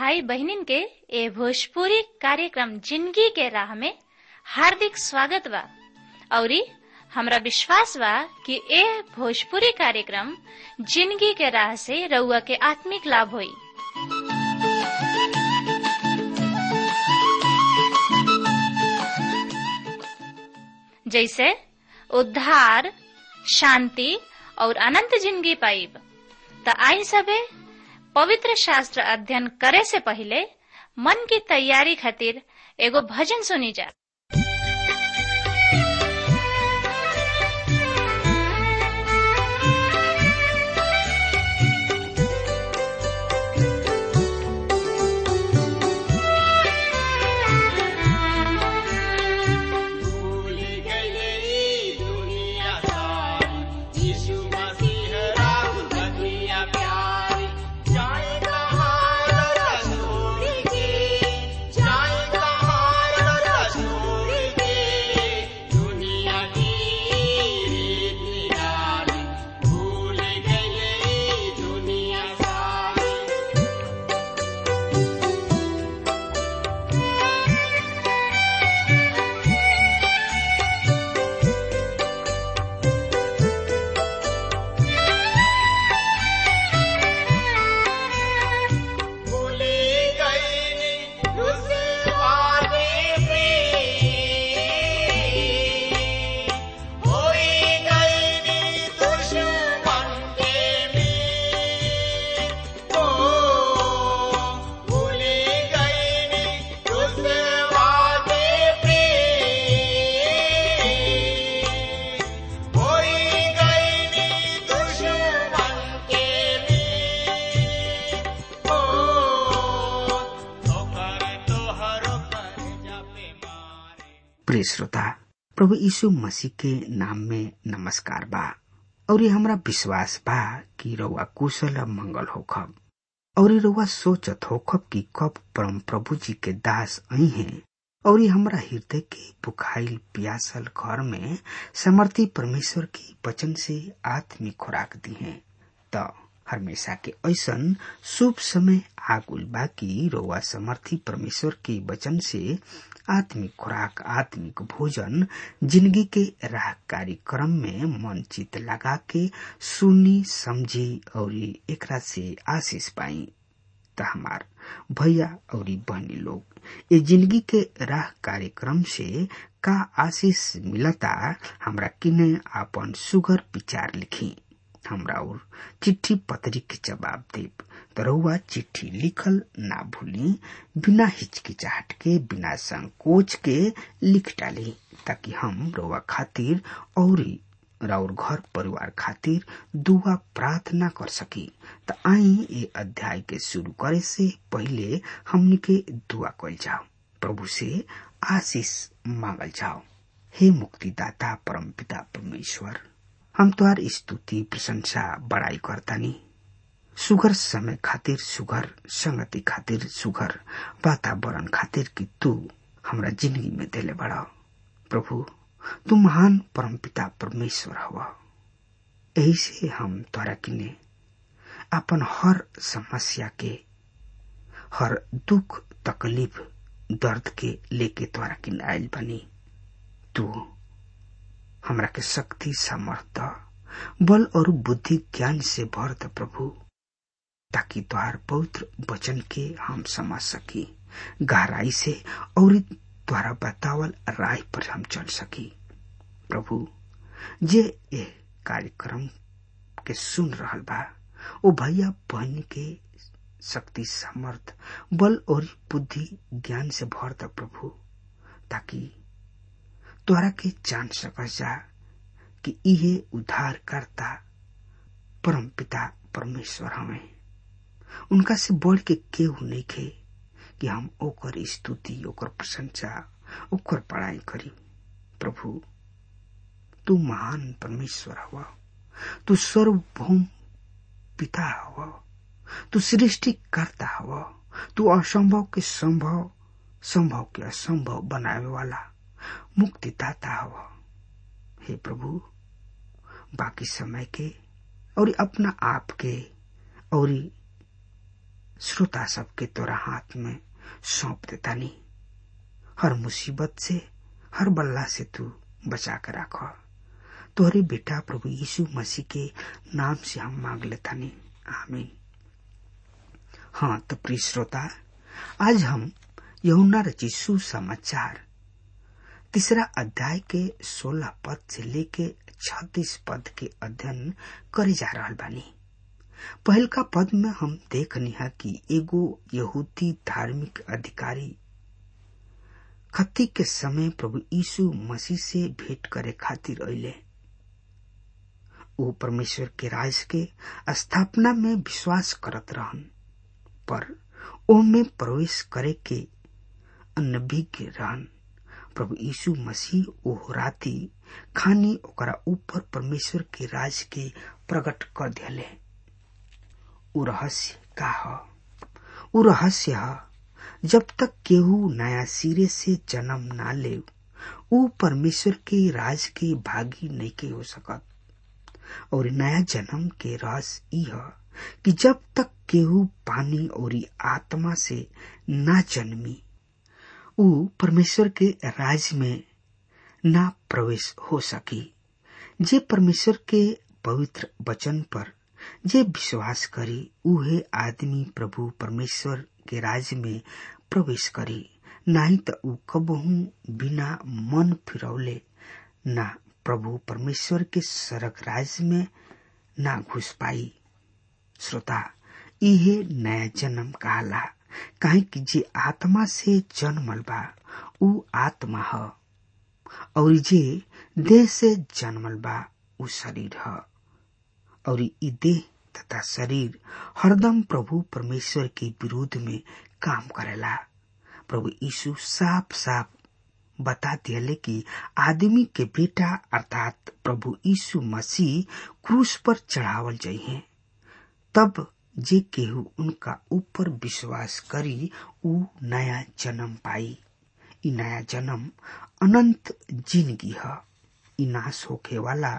भाई बहनिन के ए भोजपुरी कार्यक्रम जिंदगी के राह में हार्दिक स्वागत बा औरी हमरा विश्वास बा कि ए भोजपुरी कार्यक्रम जिंदगी के राह से रउआ के आत्मिक लाभ होई जैसे उद्धार शांति और अनंत जिंदगी पाइब त आई सबे पवित्र शास्त्र अध्ययन करे से पहले मन की तैयारी खातिर एगो भजन सुनी जा प्रिय श्रोता प्रभु यीशु मसीह के नाम में नमस्कार बा और ये हमरा विश्वास बा कि रउआ कुशल मंगल होखब और रउआ सोचत होखब कि कब परम प्रभु जी के दास आई हैं और ये हमरा हृदय के बुखाइल प्यासल घर में समर्थी परमेश्वर की वचन से आत्मिक खुराक दी है तो हमेशा के ऐसन शुभ समय आगुल बाकी रोवा समर्थी परमेश्वर के वचन से आत्मिक खुराक आत्मिक भोजन जिंदगी के राह कार्यक्रम में मन चित लगा के सुनी समझी और एकरा से आशीष पाई त हमार भैया और बहनी लोग ये जिंदगी के राह कार्यक्रम से का आशीष मिलता हमरा किने आपन सुगर विचार लिखी हमरा और चिट्ठी पत्री के जवाब देब तरहुआ चिट्ठी लिखल ना भूली बिना हिचकिचाहट के बिना संकोच के लिख डाली ताकि हम रोवा खातिर और राउर घर परिवार खातिर दुआ प्रार्थना कर सकी त आई ये अध्याय के शुरू करे से पहले हमनी के दुआ कल जाओ प्रभु से आशीष मांगल जाओ हे मुक्तिदाता परम पिता परमेश्वर हम तुहार स्तुति प्रशंसा बड़ाई करतानी सुगर समय खातिर सुगर संगति खातिर सुगर वातावरण खातिर कि तू हमरा जिंदगी में देले बड़ा प्रभु तू महान परमपिता परमेश्वर हवा यही से हम तोरा किने अपन हर समस्या के हर दुख तकलीफ दर्द के लेके तोरा किने आयल बनी तू हमरा के शक्ति सामर्थ बल और बुद्धि ज्ञान से भर द प्रभु ताकि तुहार पवित्र वचन के हम समझ सकी गहराई से और द्वारा बतावल राय पर हम चल सकी प्रभु जे ये कार्यक्रम के सुन रहल बा ओ भैया बहन के शक्ति सामर्थ बल और बुद्धि ज्ञान से भर द प्रभु ताकि तोरा के जान सकस जा कि इहे उद्धार करता परम पिता परमेश्वर हमें उनका से बढ़ के केहू नहीं खे कि हम ओकर स्तुति ओकर प्रशंसा ओकर पढ़ाई करी प्रभु तू महान परमेश्वर हवा तू सर्वभौम पिता हवा तू सृष्टि करता हवा तू असंभव के संभव संभव के असंभव बनावे वाला मुक्तिदाता हवा हे प्रभु बाकी समय के और अपना आप के और श्रोता सबके तोरा हाथ में सौंप देता नहीं हर मुसीबत से हर बल्ला से तू बचा कर राख तोहरे बेटा प्रभु यीशु मसीह के नाम से हम मांग लेता नहीं आमीन हाँ तो प्रिय श्रोता आज हम यमुना रची सुसमाचार तीसरा अध्याय के सोलह पद से लेके छत्तीस पद के अध्ययन करे जा रहा बानी पहल का पद में हम देखनी है कि एगो यहूदी धार्मिक अधिकारी खत्ती के समय प्रभु यीशु मसीह से भेंट करे खातिर अले वो परमेश्वर के राज के स्थापना में विश्वास करत रहन पर ओ में प्रवेश करे के अनभिज्ञ रहन प्रभु यीशु मसीह ओह राती खानी ओकरा ऊपर परमेश्वर के राज के प्रकट कर दिले उ रहस्य का ह उ रहस्य ह जब तक केहू नया सिरे से जन्म ना ले उ परमेश्वर के राज के भागी नहीं के हो सकत और नया जन्म के रस ई ह कि जब तक केहू पानी और आत्मा से ना जन्मी उ परमेश्वर के राज में ना प्रवेश हो सकी जे परमेश्वर के पवित्र वचन पर जे विश्वास करी उहे आदमी प्रभु परमेश्वर के राज में प्रवेश करी नाही त उ कबहू बिना मन फिरौले ना प्रभु परमेश्वर के सरक राज में ना घुस पाई श्रोता इहे नया जन्म कहला काहे कि जे आत्मा से जन्मल बा उ आत्मा ह और जे देह से जन्मल बा उ शरीर ह और ई देह तथा शरीर हरदम प्रभु परमेश्वर के विरोध में काम करेला प्रभु यीशु साफ साफ बता दिले कि आदमी के बेटा अर्थात प्रभु यीशु मसीह क्रूस पर चढ़ावल जाइए तब जे केहू उनका ऊपर विश्वास करी उ नया जन्म पाई ई नया जन्म अनंत जिंदगी है ई नाश होखे वाला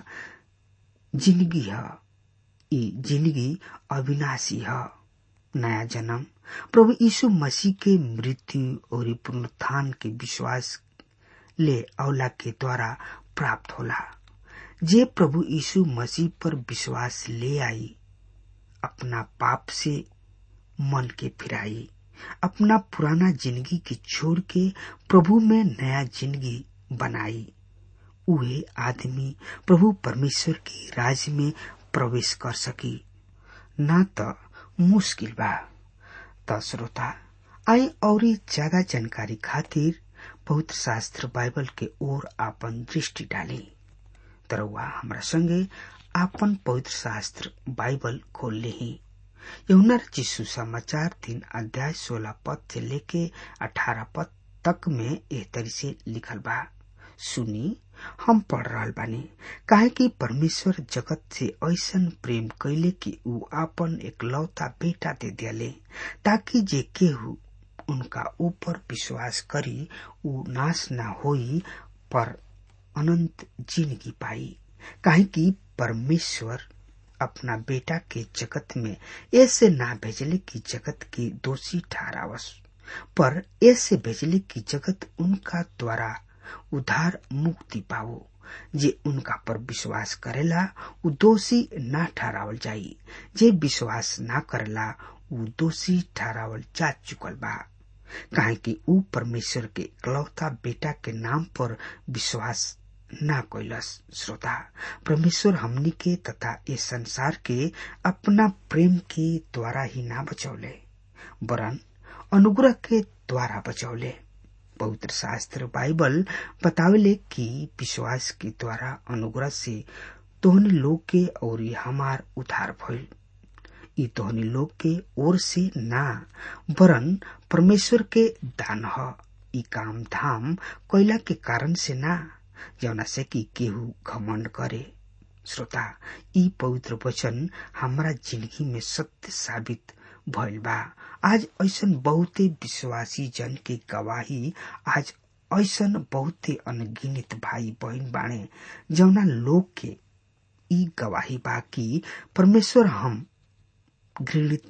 जिंदगी है ई जिंदगी अविनाशी है नया जन्म प्रभु यीशु मसीह के मृत्यु और पुनरुत्थान के विश्वास ले अवला के द्वारा प्राप्त होला जे प्रभु यीशु मसीह पर विश्वास ले आई अपना पाप से मन के फिराई अपना पुराना जिंदगी के छोड़ के प्रभु में नया जिंदगी बनाई उहे आदमी प्रभु परमेश्वर के राज में प्रवेश कर सकी ना तो मुश्किल बा त श्रोता आई और ज्यादा जानकारी खातिर पवित्र शास्त्र बाइबल के ओर आपन दृष्टि डाली तरवा हमरा संगे आपन पवित्र शास्त्र बाइबल खोल ली यमुना चिशु समाचार तीन अध्याय सोलह पद से लेके अठारह पद तक में एह तरी से लिखल बा सुनी हम पढ़ रहा बानी काहे कि परमेश्वर जगत से ऐसन प्रेम कैले कि ऊ आपन एकलौता बेटा दे दिले ताकि जे केहू उनका ऊपर विश्वास करी ऊ नाश ना होई पर अनंत जिंदगी पाई काहे कि परमेश्वर अपना बेटा के जगत में ऐसे ना भेजले कि जगत के दोषी ठहरावस पर ऐसे भेजले कि जगत उनका द्वारा उधार मुक्ति पाओ जे उनका पर विश्वास करेला उ दोषी ना ठहरावल जाई जे विश्वास ना करेला उ दोषी ठहरावल जा चुकल बा काहे कि उ परमेश्वर के इकलौता बेटा के नाम पर विश्वास ना कैलस श्रोता परमेश्वर हमनी के तथा इस संसार के अपना प्रेम के द्वारा ही ना बचौले वरन अनुग्रह के द्वारा बचौले पवित्र शास्त्र बाइबल बतावेले कि विश्वास के द्वारा अनुग्रह से तोहनी लोग के और हमार उद्धार भइल ई तोहनी लोग के ओर से ना वरन परमेश्वर के दान ह ई काम धाम कैला के कारण से ना जौना से कि केहू घमंड करे श्रोता ई पवित्र वचन हमारा जिंदगी में सत्य साबित भइल बा आज ऐसन बहुते विश्वासी जन के गवाही आज ऐसन बहुते अनगिनित भाई बहन बाणे जौना लोग के ई गवाही बा कि परमेश्वर हम घृणित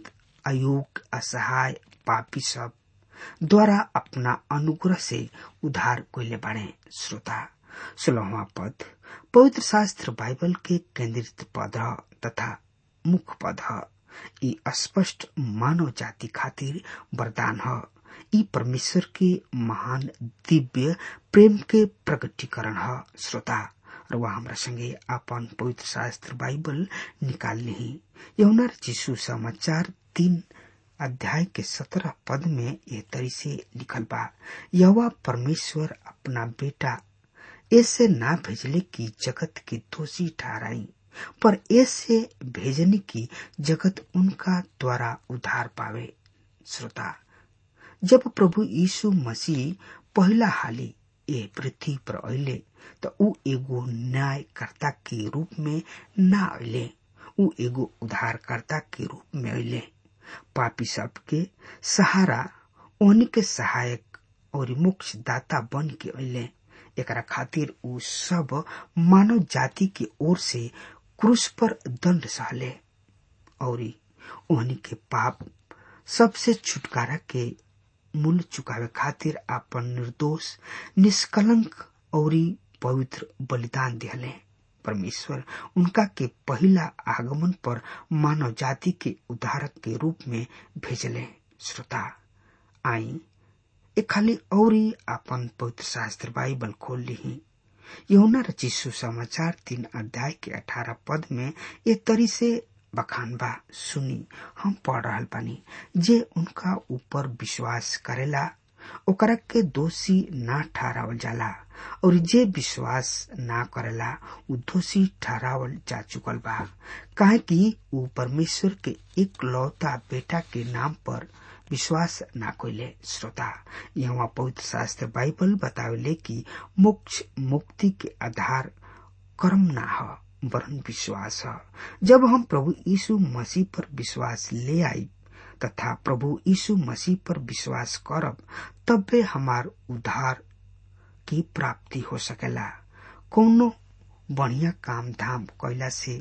अयोग्य असहाय पापी सब द्वारा अपना अनुग्रह से उधार कोइले बाड़े श्रोता सोलहवा पद पवित्र शास्त्र बाइबल के केंद्रित पद ह तथा मुख्य पद ह ई स्पष्ट मानव जाति खातिर वरदान ह ई परमेश्वर के महान दिव्य प्रेम के प्रकटीकरण ह श्रोता र वहाँ हमरा संगे अपन पवित्र शास्त्र बाइबल निकाल ली यमुना जीशु समाचार तीन अध्याय के सत्रह पद में ये तरी से लिखल बा यवा परमेश्वर अपना बेटा ऐसे ना भेजले की जगत के दोषी ठहराई पर ऐसे भेजने की जगत उनका द्वारा उधार पावे श्रोता जब प्रभु यीशु मसीह पहला हाली ए पृथ्वी पर अले त ऊ एगो न्यायकर्ता के रूप में ना अले ऊ एगो उधारकर्ता के रूप में अले पापी सब के सहारा ओनी के सहायक और मोक्ष दाता बन के अले एकरा खातिर ऊ सब मानव जाति के ओर से क्रूस पर दंड सहले और ओहनी के पाप सबसे छुटकारा के मूल चुकावे खातिर अपन निर्दोष निष्कलंक और पवित्र बलिदान दिहले परमेश्वर उनका के पहला आगमन पर मानव जाति के उद्धारक के रूप में भेजले श्रोता आई ए खाली और अपन पवित्र शास्त्र बाइबल खोल ली यौना रचिसु समाचार तीन अध्याय के अठारह पद में ये तरी से बखान बा सुनी हम पढ़ रहा बानी जे उनका ऊपर विश्वास करेला ओकरा के दोषी ना ठहरावल जाला और जे विश्वास ना करेला उ दोषी ठहरावल जा चुकल बा काहे कि उ परमेश्वर के एक लौता बेटा के नाम पर विश्वास ना कोइले श्रोता यहाँ पवित्र शास्त्र बाइबल बतावेले कि मोक्ष मुक्ति के आधार कर्म ना ह वरन विश्वास है जब हम प्रभु यीशु मसीह पर विश्वास ले आई तथा प्रभु यीशु मसीह पर विश्वास करब तबे हमार उद्धार की प्राप्ति हो सकेला कोनो बढ़िया काम धाम कैला से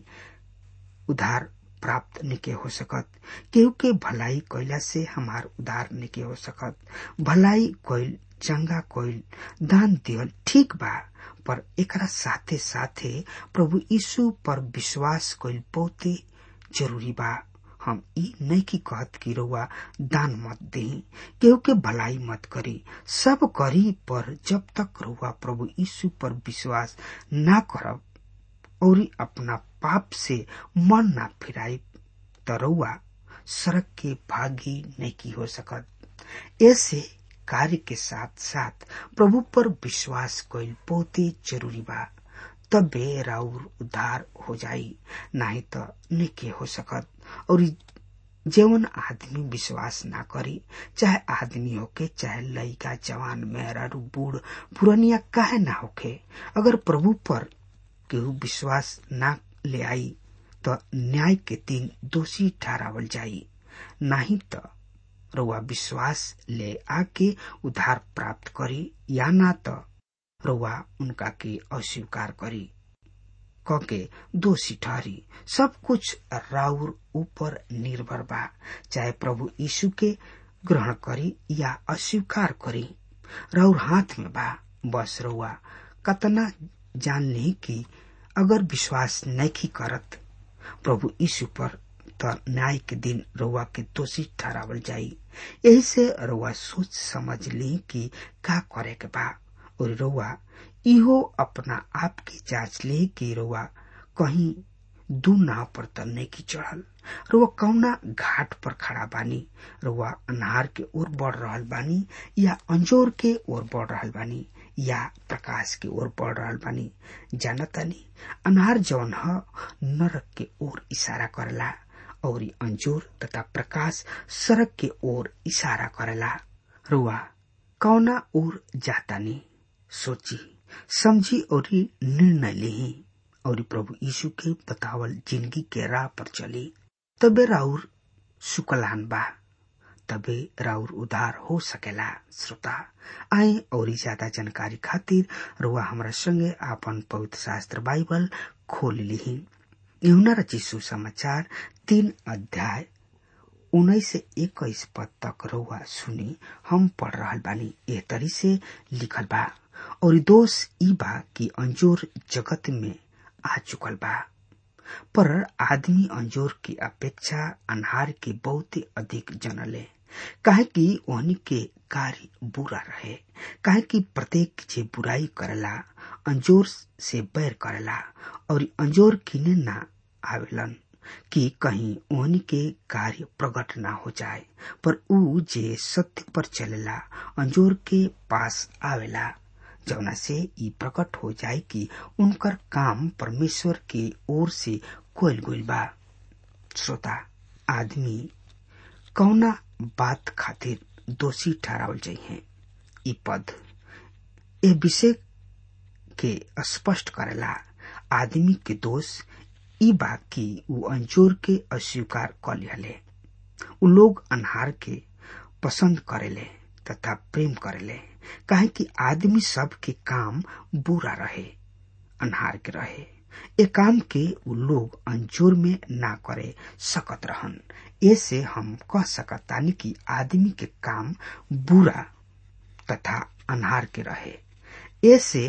उधार प्राप्त निके हो सकत केहू के भलाई कैला से हमार उधार निके हो सकत भलाई कोइल चंगा कोइल दान दियल ठीक बा पर एकरा साथे साथे प्रभु यीशु पर विश्वास कइल बहुते जरूरी बा हम ई नहीं की कहत कि रउआ दान मत दे केहू के भलाई मत करी सब करी पर जब तक रउआ प्रभु यीशु पर विश्वास ना करब और अपना पाप से मन ना फिराई त रउआ सड़क के भागी नहीं की हो सकत ऐसे कार्य के साथ साथ प्रभु पर विश्वास कइल बहुते जरूरी बा तबे राउर उद्धार हो जाई नाही त निके हो सकत और जेवन आदमी विश्वास ना करी चाहे आदमी होके चाहे लड़का जवान मेहरारू बूढ़ पुरनिया काहे ना होके अगर प्रभु पर केहू विश्वास ना ले आई तो न्याय के दिन दोषी ठहरावल जाई नहीं तो रउआ विश्वास ले आके उधार प्राप्त करी या ना तो रउआ उनका के अस्वीकार करी कके दोषी ठहरी सब कुछ राउर ऊपर निर्भर बा चाहे प्रभु यीशु के ग्रहण करी या अस्वीकार करी राउर हाथ में बा बस रउआ कतना जान ली कि अगर विश्वास नहीं करत प्रभु यीशु पर त न्याय के दिन रउआ के दोषी ठहरावल जाई यही से रउआ सोच समझ ली कि का करे के बा और रउआ इहो अपना आप की जांच ले कि रउआ कहीं दू नाव पर त नहीं की चढ़ल रउआ कौना घाट पर खड़ा बानी रउआ अनहार के ओर बढ़ रहल बानी या अंजोर के ओर बढ़ रहल बानी या प्रकाश की ओर बढ़ रहल बानी जानतानी अनहार जौन ह नरक के ओर इशारा करला और अंजोर तथा प्रकाश सड़क के ओर इशारा करेला रुआ कौना ओर जातानी सोची समझी और निर्णय ली और प्रभु यीशु के बतावल जिंदगी के राह पर चली तबे राउर सुकलान बा तबे राउर उधार हो सकेला श्रोता आए और ज्यादा जानकारी खातिर रुआ हमरा संगे आपन पवित्र शास्त्र बाइबल खोल ली यहुना रचित सुसमाचार तीन अध्याय उन्नीस से इक्कीस पद तक रउआ सुनी हम पढ़ रहल बानी एह तरी से लिखल बा और दोष ई बा कि अंजोर जगत में आ चुकल बा पर आदमी अंजोर की अपेक्षा अनहार के बहुत अधिक जनले काहे कि ओहनी के कार्य बुरा रहे काहे कि प्रत्येक जे बुराई करला अंजोर से बैर करला और अंजोर किने ना आवेलन कि कहीं ओहनी के कार्य प्रकट ना हो जाए पर ऊ जे सत्य पर चलेला अंजोर के पास आवेला जौना से ई प्रकट हो जाए कि उनकर काम परमेश्वर के ओर से कोयल गोल बा श्रोता आदमी कौना बात खातिर दोषी ठहरावल जाइए ई पद ए विषय के स्पष्ट करेला आदमी के दोष ई बा कि ऊ अंजोर के अस्वीकार कर लिहले ऊ लोग अनहार के पसंद करेले तथा प्रेम करेले काहे कि आदमी सब के काम बुरा रहे अनहार के रहे ए काम के उ लोग अंजोर में ना करे सकत रहन ऐसे हम कह सकतानी कि आदमी के काम बुरा तथा अनहार के रहे ऐसे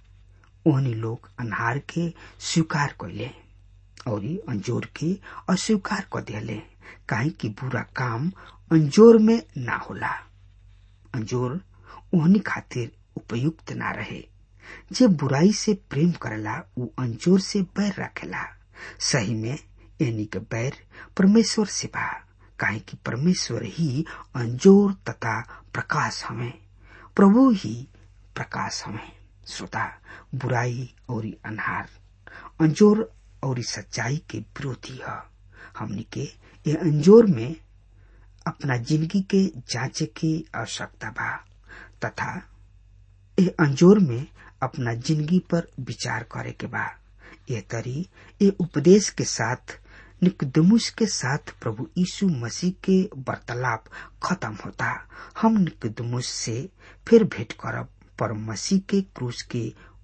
ओहनी लोग अनहार के स्वीकार कैले और अंजोर के अस्वीकार कर दिले काहे कि बुरा काम अंजोर में ना होला अंजोर ओहनी खातिर उपयुक्त ना रहे जे बुराई से प्रेम करेला उ अंजोर से बैर रखेला सही में यानी के बैर परमेश्वर से बा काहे कि परमेश्वर ही अंजोर तथा प्रकाश हमें प्रभु ही प्रकाश हमें श्रोता बुराई और अनहार अंजोर और सच्चाई के विरोधी है हमनी के ये अंजोर में अपना जिंदगी के जांचे की आवश्यकता बा तथा ये अंजोर में अपना जिंदगी पर विचार करे के बा ये तरी ये उपदेश के साथ निकदमुस के साथ प्रभु यीशु मसीह के वार्तालाप खत्म होता हम निकदमुस से फिर भेंट करब पर मसीह के क्रूस के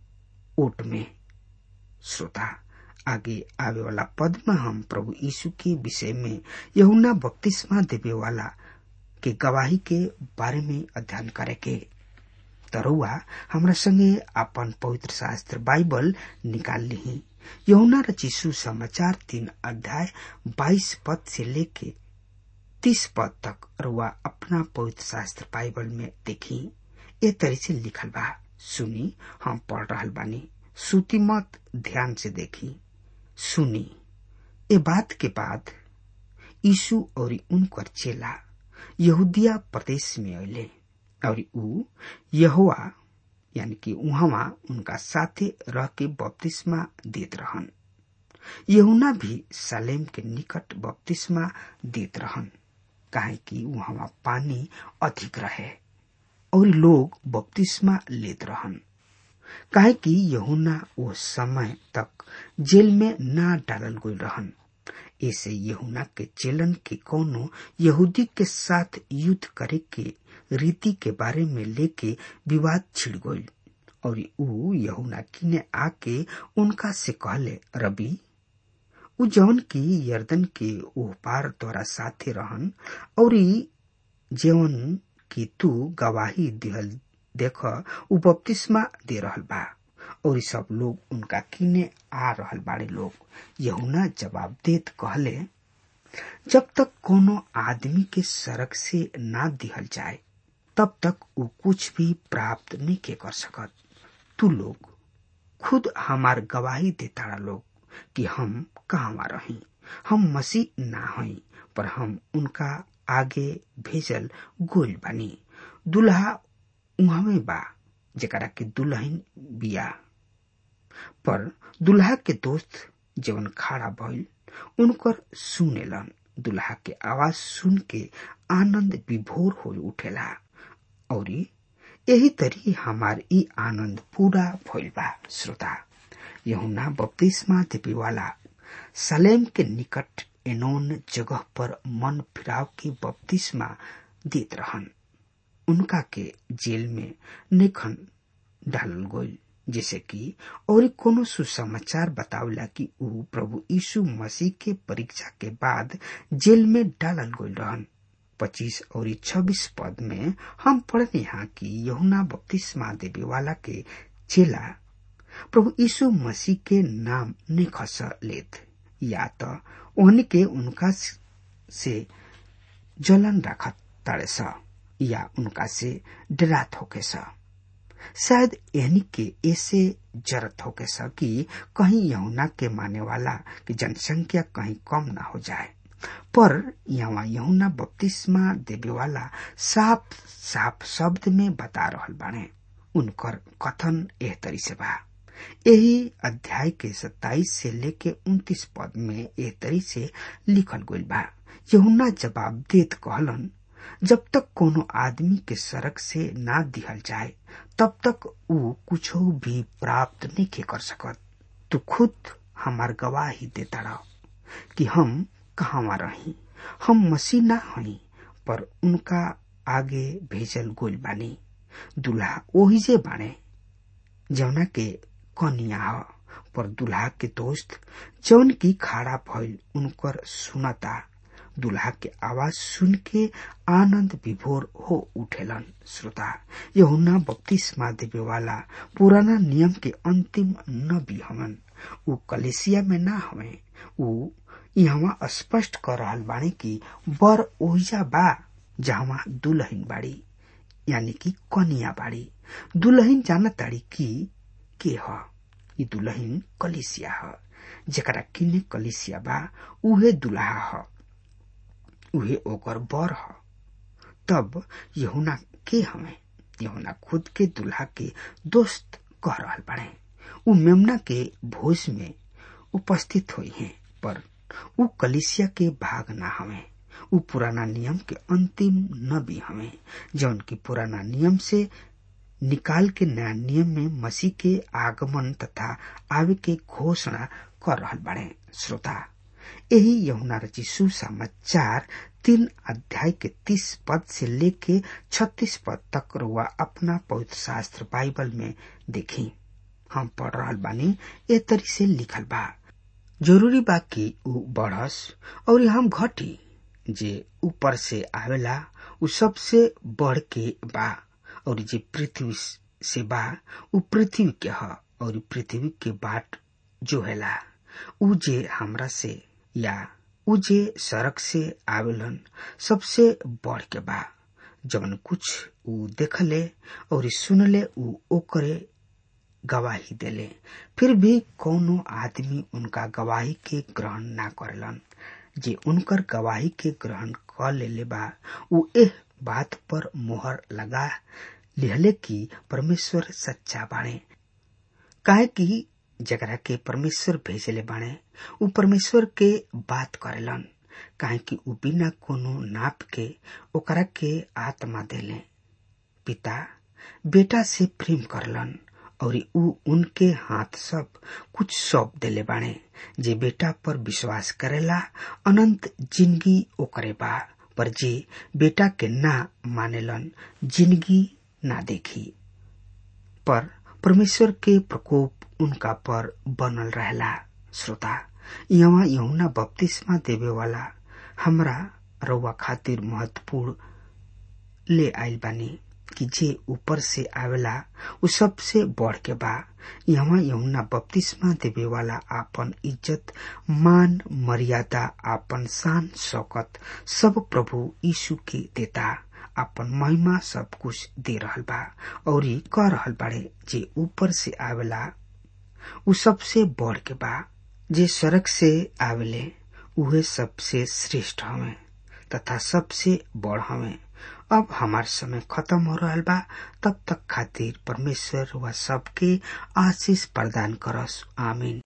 ओट में श्रोता आगे आवे वाला पद में हम प्रभु यीशु के विषय में यहुना बपतिस्मा देवे वाला के गवाही के बारे में अध्ययन करे के तरुआ हमरा संगे अपन पवित्र शास्त्र बाइबल निकाल ली यहुना रचिसु समाचार तीन अध्याय बाईस पद से लेके तीस पद तक रुआ अपना पवित्र शास्त्र बाइबल में देखी ए तरी से लिखल बा सुनी हम पढ़ रहल बानी सुती मत ध्यान से देखी सुनी ए बात के बाद यीशु और उनकर चेला यहूदिया प्रदेश में अले और ऊ यहोवा यानी कि उहवा उनका साथे रह के बपतिस्मा देत रहन यहुना भी सालेम के निकट बपतिस्मा देत रहन काहे कि वहां पानी अधिक रहे और लोग बपतिस्मा लेत रहन काहे कि यहुना वो समय तक जेल में ना डालल गई रहन ऐसे यहुना के चेलन के कोनो यहूदी के साथ युद्ध करे के रीति के बारे में लेके विवाद छिड़ गई और ऊ यहुना किने आके उनका से कहले रबी उ जौन की यर्दन के ओह पार तोरा साथे रहन और जेवन की तू गवाही दिहल देख उ बपतिस्मा दे रहल बा और सब लोग उनका किने आ रहल बाड़े लोग यहुना जवाब देत कहले जब तक कोनो आदमी के सड़क से ना दिहल जाए तब तक वो कुछ भी प्राप्त नहीं के कर सकत तू लोग खुद हमार गवाही देता लोग कि हम कहवा रही हम मसीह ना हई पर हम उनका आगे भेजल गोल बनी दुल्हा उहमे बा जरा के दुल्हन बिया पर दुल्हा के दोस्त जवन खड़ा भइल उनकर सुनेलन दुल्हा के आवाज सुन के आनंद विभोर हो उठेला और यही तरी हमार ई आनंद पूरा भइल बा श्रोता यहुना बपतिस्मा देवे वाला सलेम के निकट एनोन जगह पर मन फिराव के बपतिस्मा देत रहन उनका के जेल में निखन डालल गई जैसे कि और कोनो सुसमाचार बतावला कि ऊ प्रभु यीशु मसीह के परीक्षा के बाद जेल में डालल गई रहन पच्चीस और छब्बीस पद में हम पढ़ने यहाँ की यहुना बपतिस्मा देवे वाला के चेला प्रभु यीशु मसीह के नाम नहीं खस लेत या तो ओहनी के उनका से जलन रखत ताड़े सा या उनका से डरात होके सा शायद एहनी के ऐसे जरत होके सा कि कहीं यहुना के माने वाला की जनसंख्या कहीं कम ना हो जाए पर यहाँ यहुना बपतिस्मा देवे वाला साफ साफ शब्द में बता रहल बाने उनकर कथन एह तरी से बा यही अध्याय के सत्ताईस से लेके उन्तीस पद में एह तरी से लिखल गईल बा यहुना जवाब देत कहलन जब तक कोनो आदमी के सड़क से ना दिहल जाए तब तक ऊ कुछ भी प्राप्त नहीं के कर सकत तू खुद हमार गवाही देता रह कि हम कहवा रही हम मसीह ना हई पर उनका आगे भेजल गोल बानी दुल्हा ओही जे बाने जौना के कनिया ह पर दुल्हा के दोस्त जौन की खड़ा भइल उनकर सुनता दुल्हा के आवाज सुन के आनंद विभोर हो उठेलन श्रोता यहुना बपतिस्मा देवे वाला पुराना नियम के अंतिम नबी हवन ऊ कलेसिया में ना हवे ऊ यहाँ स्पष्ट कर रहल बानी कि बर ओहिजा बा जहाँ दुल्हन बाड़ी यानी कि कनिया बाड़ी दुल्हन जाना ताड़ी कि के ह ई दुल्हन कलिसिया ह जेकरा किने कलिसिया बा उहे दुल्हा ह उहे ओकर बर ह तब यहुना के हमें यहुना खुद के दुल्हा के दोस्त कह रहल बाड़े उ मेमना के भोज में उपस्थित हुई हैं पर उ कलिसिया के भाग ना हमें उ पुराना नियम के अंतिम नबी हमें जौन की पुराना नियम से निकाल के नया नियम में मसीह के आगमन तथा आवे के घोषणा कर रहल बाड़े श्रोता यही यमुना रची सुसमाचार तीन अध्याय के तीस पद से लेके छत्तीस पद तक रुआ अपना पवित्र शास्त्र बाइबल में देखी हम पढ़ रहल बानी ए तरी से लिखल बा जरूरी बा कि ऊ बढ़स और हम घटी जे ऊपर से आवेला उ सबसे बढ़ के बा और जे पृथ्वी से बा उ पृथ्वी के ह और पृथ्वी के बाट जो हैला उ जे हमरा से या उ जे सड़क से आवेलन सबसे बढ़ के बा जवन कुछ उ देखले और सुनले उ ओकरे गवाही देले फिर भी कोनो आदमी उनका गवाही के ग्रहण ना करलन जे उनकर गवाही के ग्रहण कर लेले बा उ एह बात पर मोहर लगा लिहले कि परमेश्वर सच्चा बाणे काहे कि जकरा के परमेश्वर भेजले बाणे उ परमेश्वर के बात करेलन काहे कि उ बिना कोनो नाप के ओकरा के आत्मा देले पिता बेटा से प्रेम करलन और उ उनके हाथ सब कुछ सौंप देले बाणे जे बेटा पर विश्वास करेला अनंत जिंदगी ओकरे बा पर जे बेटा के ना मानेलन जिंदगी ना देखी पर परमेश्वर के प्रकोप उनका पर बनल रहला श्रोता यहाँ यहुना बपतिस्मा देवे वाला हमरा रउआ खातिर महत्वपूर्ण ले आइल बानी कि जे ऊपर से आवेला उ सबसे बढ़ के बा यहाँ यमुना बपतिस्मा देवे वाला आपन इज्जत मान मर्यादा आपन शान शौकत सब प्रभु यीशु के देता आपन महिमा सब कुछ दे रहल बा और कह रहल बाड़े जे ऊपर से आवेला उ सबसे बढ़ के बा जे सड़क से आवेले उहे सबसे श्रेष्ठ हवे तथा सबसे बड़ हवे अब हमार समय खत्म हो रहा बा तब तक खातिर परमेश्वर व सबके आशीष प्रदान करस आमीन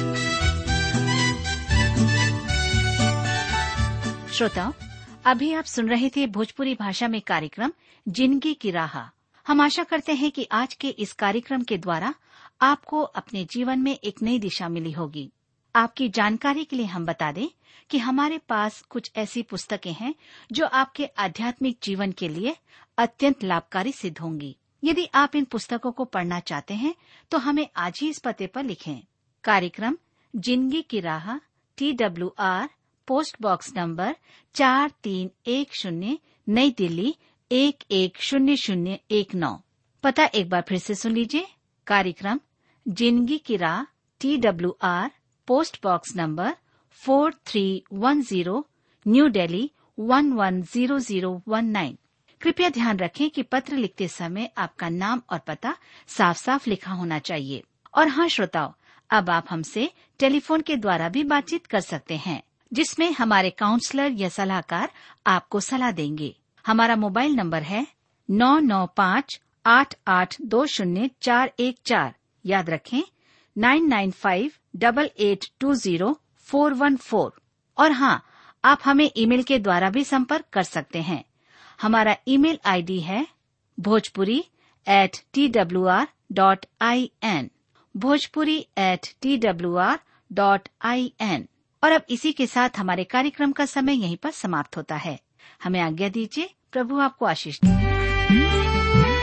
श्रोताओं अभी आप सुन रहे थे भोजपुरी भाषा में कार्यक्रम जिंदगी की राह हम आशा करते हैं कि आज के इस कार्यक्रम के द्वारा आपको अपने जीवन में एक नई दिशा मिली होगी आपकी जानकारी के लिए हम बता दें कि हमारे पास कुछ ऐसी पुस्तकें हैं जो आपके आध्यात्मिक जीवन के लिए अत्यंत लाभकारी सिद्ध होंगी यदि आप इन पुस्तकों को पढ़ना चाहते हैं तो हमें आज ही इस पते पर लिखें कार्यक्रम जिंदगी की राह T W R post box number चार तीन एक शून्य नई दिल्ली एक एक शून्य शून्य एक नौ पता एक बार फिर से सुन लीजिए कार्यक्रम जिंदगी की राह T W R post box number four three one zero new Delhi one one zero zero one nine कृपया ध्यान रखें कि पत्र लिखते समय आपका नाम और पता साफ साफ लिखा होना चाहिए और हाँ श्रोताओं अब आप हमसे टेलीफोन के द्वारा भी बातचीत कर सकते हैं जिसमें हमारे काउंसलर या सलाहकार आपको सलाह देंगे हमारा मोबाइल नंबर है नौ नौ पाँच आठ आठ दो शून्य चार एक चार याद रखें nine nine five double eight two zero four one four और हाँ आप हमें ईमेल के द्वारा भी संपर्क कर सकते हैं हमारा ईमेल आईडी है Bhojpuri at T W R dot I N Bhojpuri at T W R dot I N और अब इसी के साथ हमारे कार्यक्रम का समय यहीं पर समाप्त होता है हमें आज्ञा दीजिए प्रभु आपको आशीष दे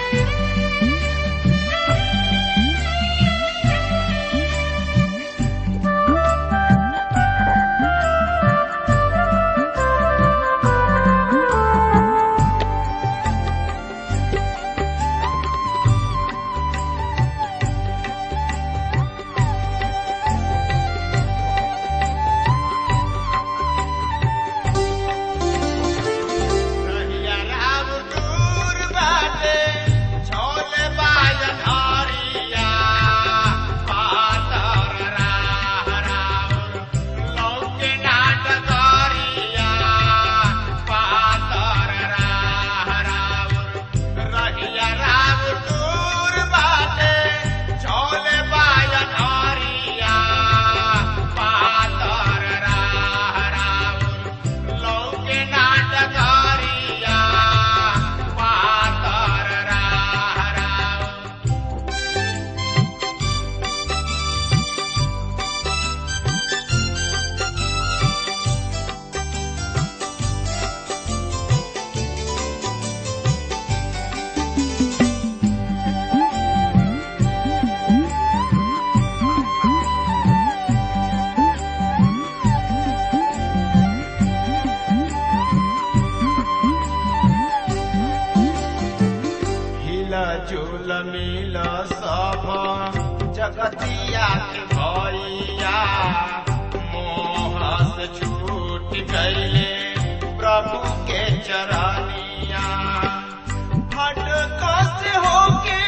रहिया राम दूर बाटे, छोले बाजन हरिया। पातर राह राउर, लौके नाट करिया। पातर राह राउर, रहिया राम दूर बाटे, छोले बाजन हरिया। पातर राह राउर, लौके नाटकारिया पातर राह राउर हिला झूल मिल सब जगतिया के भैया मोह से छूट गईले प्रभु के चरनिया भटक से होके